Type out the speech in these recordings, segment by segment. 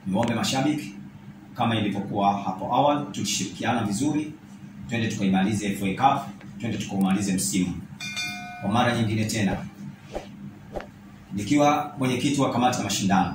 niombe mashabiki kama ilivyokuwa hapo awali, tukishirikiana vizuri, twende tukaimalize FA Cup, twende tukaumalize msimu. Kwa mara nyingine tena, nikiwa mwenyekiti wa kamati ya mashindano,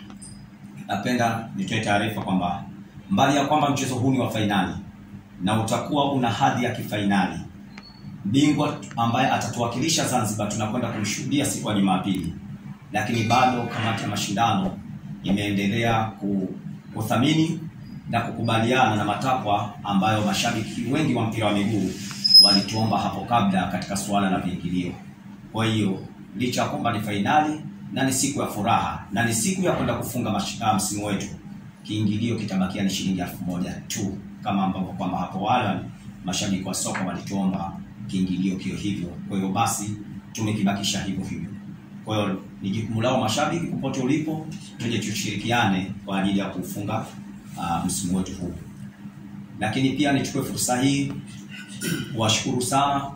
napenda nitoe taarifa kwamba mbali ya kwamba mchezo huu ni wa fainali na utakuwa una hadhi ya kifainali, bingwa ambaye atatuwakilisha Zanzibar tunakwenda kumshuhudia siku ya Jumapili, lakini bado kamati ya mashindano imeendelea kuthamini na kukubaliana na matakwa ambayo mashabiki wengi wa mpira wa miguu walituomba hapo kabla katika suala la viingilio. Kwa hiyo licha ya kwamba ni fainali na ni siku ya furaha na ni siku ya kwenda kufunga msimu wetu, kiingilio kitabakia ni shilingi elfu moja tu, kama ambavyo kwamba hapo awali mashabiki wa soka walituomba kiingilio kio hivyo. Kwa hiyo basi tumekibakisha hivyo hivyo. Kwa hiyo ni jukumu lao mashabiki, popote ulipo, tuje tushirikiane kwa ajili ya kufunga uh, msimu wetu huu. Lakini pia nichukue fursa hii kuwashukuru sana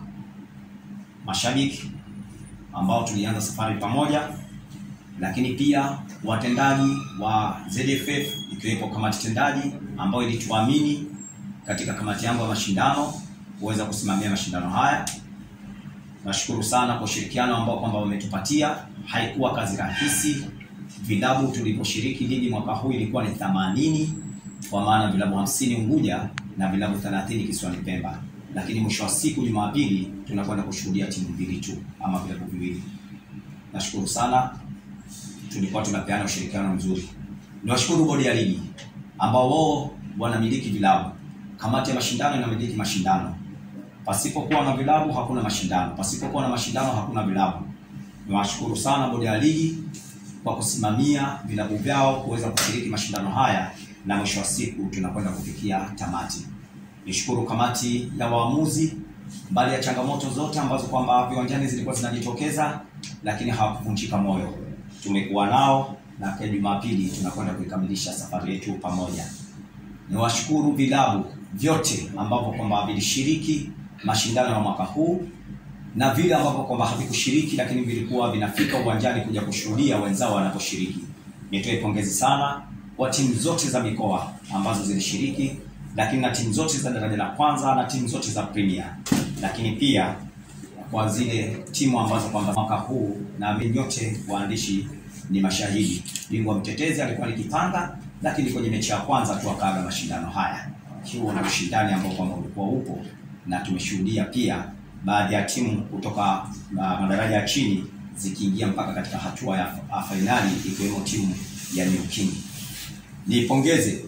mashabiki ambao tulianza safari pamoja, lakini pia watendaji wa ZFF ikiwepo kamati tendaji ambayo ilituamini katika kamati yangu ya mashindano kuweza kusimamia mashindano haya. Nashukuru sana kwa ushirikiano ambao kwamba wametupatia. Haikuwa kazi rahisi. Vilabu tuliposhiriki ligi mwaka huu ilikuwa ni 80 kwa maana vilabu 50 Unguja na vilabu 30 kisiwani Pemba, lakini mwisho wa siku Jumapili tunakwenda kushuhudia timu mbili tu ama vilabu viwili. Nashukuru sana, tulikuwa tunapeana ushirikiano mzuri. Niwashukuru bodi ya ligi ambao wao wanamiliki vilabu, kamati ya mashindano inamiliki mashindano Pasipokuwa na vilabu hakuna mashindano, pasipokuwa na mashindano hakuna vilabu. Niwashukuru sana bodi ya ligi kwa kusimamia vilabu vyao kuweza kushiriki mashindano haya, na mwisho wa siku tunakwenda kufikia tamati. Nishukuru kamati ya waamuzi, mbali ya changamoto zote ambazo kwamba viwanjani zilikuwa zinajitokeza, lakini hawakuvunjika moyo. Tumekuwa nao na kwa Jumapili tunakwenda kuikamilisha safari yetu pamoja. Niwashukuru vilabu vyote ambavyo kwamba vilishiriki mashindano ya mwaka huu na vile ambavyo kwamba havikushiriki lakini vilikuwa vinafika uwanjani kuja kushuhudia wenzao wanaposhiriki. Nitoe pongezi sana kwa timu zote za mikoa ambazo zilishiriki, lakini na timu zote za daraja la kwanza na timu zote za Premier, lakini pia kwa zile timu ambazo kwamba mwaka huu na nyote waandishi ni mashahidi, bingwa mtetezi alikuwa ni Kipanga, lakini kwenye mechi ya kwanza tu akaaga mashindano haya. Huo na ushindani ambao kwamba ulikuwa upo na tumeshuhudia pia baadhi ya timu kutoka uh, madaraja ya chini zikiingia mpaka katika hatua ya fainali ikiwemo timu ya New King. Niipongeze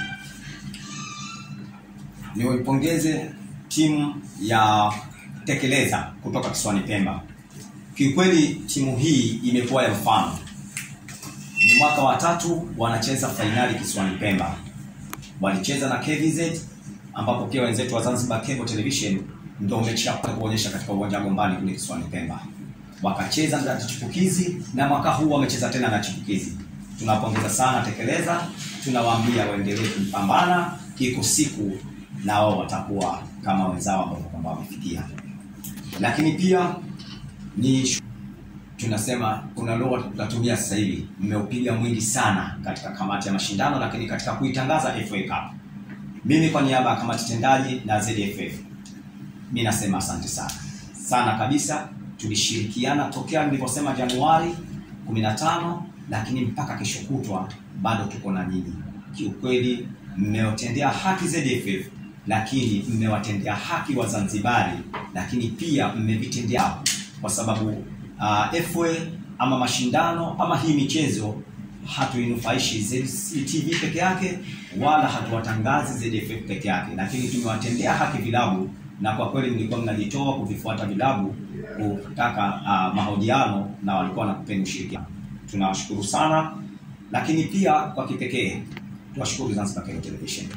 niipongeze timu ya Tekeleza kutoka kisiwani Pemba. Kiukweli timu hii imekuwa ya mfano, ni mwaka wa tatu wanacheza fainali kisiwani Pemba. Walicheza na KVZ ambapo pia wenzetu wa Zanzibar Cable Television ndio mechi ya kuonyesha katika uwanja wa Gombani kule kisiwani Pemba. Wakacheza na chipukizi na mwaka huu wamecheza tena na chipukizi. Tunawapongeza sana Tekeleza, tunawaambia waendelee kupambana, iko siku na wao watakuwa kama wenzao ambao kwamba wamefikia. Lakini pia ni tunasema kuna lugha tunatumia sasa hivi, mmeupiga mwingi sana katika kamati ya mashindano, lakini katika kuitangaza FA Cup mimi kwa niaba ya kamati tendaji na ZFF mi nasema asante sana sana kabisa. Tulishirikiana tokea nilivyosema Januari 15 lakini mpaka kesho kutwa bado tuko na nyinyi. Kiukweli mmewatendea haki ZFF, lakini mmewatendea haki Wazanzibari, lakini pia mmevitendea kwa sababu uh, FA ama mashindano ama hii michezo hatuinufaishi ZTV peke yake wala hatuwatangazi ZFF peke yake, lakini tumewatendea haki vilabu, na kwa kweli mlikuwa mnajitoa kuvifuata vilabu kutaka uh, mahojiano na walikuwa wanakupeni ushirikiano. Tunawashukuru sana, lakini pia kwa kipekee tuwashukuru Zanzibar Cable Television.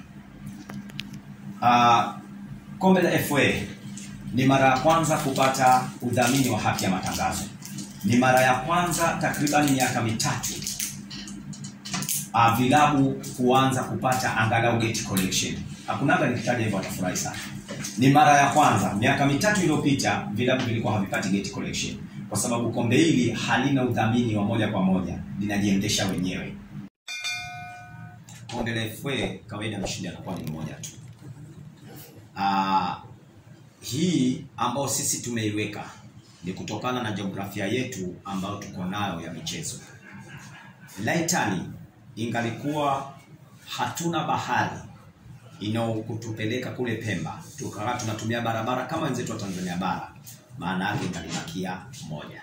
Uh, kombe la FA ni mara ya kwanza kupata udhamini wa haki ya matangazo. Ni mara ya kwanza takriban miaka mitatu uh, vilabu kuanza kupata angalau gate collection. Hakunaga nikitaja hivyo watafurahi sana. Ni mara ya kwanza miaka mitatu iliyopita vilabu vilikuwa havipati gate collection, kwa sababu kombe hili halina udhamini wa moja kwa moja, linajiendesha wenyewe. Konde la FA kawaida mshindi anakuwa ni mmoja tu. Ah, hii ambayo sisi tumeiweka ni kutokana na jiografia yetu ambayo tuko nayo ya michezo. Laitani ingalikuwa hatuna bahari inaokutupeleka kule Pemba, tukawa tunatumia barabara kama wenzetu wa Tanzania bara, maana yake ingalibakia moja.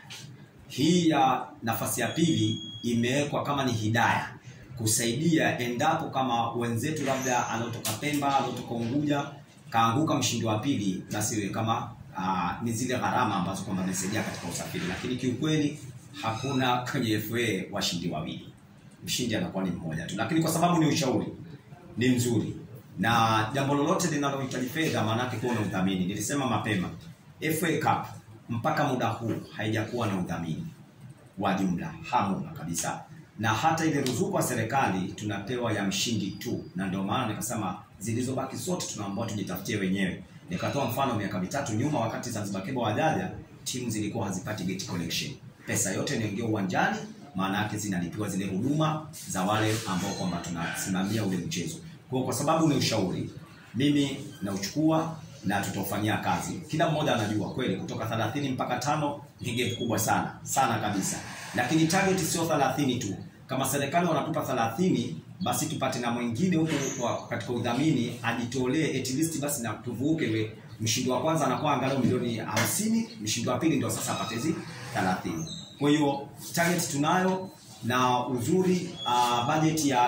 Hii ya nafasi ya pili imewekwa kama ni hidaya kusaidia endapo kama wenzetu labda anaotoka Pemba, anaotoka Unguja kaanguka mshindi wa pili, basi iwe kama aa, ni zile gharama ambazo kwamba zimesaidia katika usafiri, lakini kiukweli hakuna kwenye FA washindi wawili, mshindi anakuwa ni mmoja tu, lakini kwa sababu ni ushauri ni mzuri na jambo lolote linalohitaji fedha, maanake kuwa na udhamini. Nilisema mapema, FA Cup mpaka muda huu haijakuwa na udhamini wa jumla, hamuna kabisa, na hata ile ruzuku ya serikali tunapewa ya mshindi tu, na ndio maana nikasema zilizobaki zote tunaambiwa tujitafutie wenyewe. Nikatoa mfano miaka mitatu nyuma, wakati Zanzibar Cable wajaja, timu zilikuwa hazipati gate collection, pesa yote inaingia uwanjani, maana yake zinalipiwa zile huduma za wale ambao kwamba tunasimamia ule mchezo. Kwa kwa sababu ni ushauri, mimi nauchukua na tutaufanyia kazi. Kila mmoja anajua kweli kutoka 30 mpaka tano ni gap kubwa sana sana kabisa, lakini target sio 30 tu. Kama serikali wanatupa 30 basi tupate na mwingine huko kwa- katika udhamini ajitolee at least basi na tuvuke ile mshindi wa kwanza anakuwa angalau milioni 50, mshindi wa pili ndio sasa apate hizi 30. Kwa hiyo target tunayo na uzuri uh, bajeti ya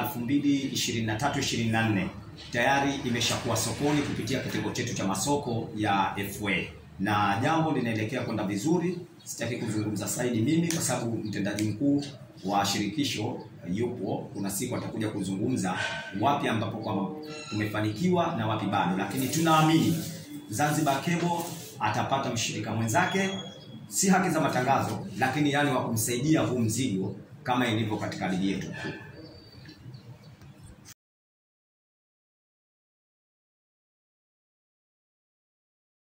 2023 24 tayari imeshakuwa sokoni kupitia kitengo chetu cha masoko ya FA na jambo linaelekea kwenda vizuri. Sitaki kuzungumza zaidi mimi kwa sababu mtendaji mkuu wa shirikisho yupo, kuna siku atakuja kuzungumza wapi ambapo kwamba tumefanikiwa na wapi bado, lakini tunaamini Zanzibar Cable atapata mshirika mwenzake, si haki za matangazo, lakini yani wa kumsaidia huu mzigo kama ilivyo katika ligi yetu kuu.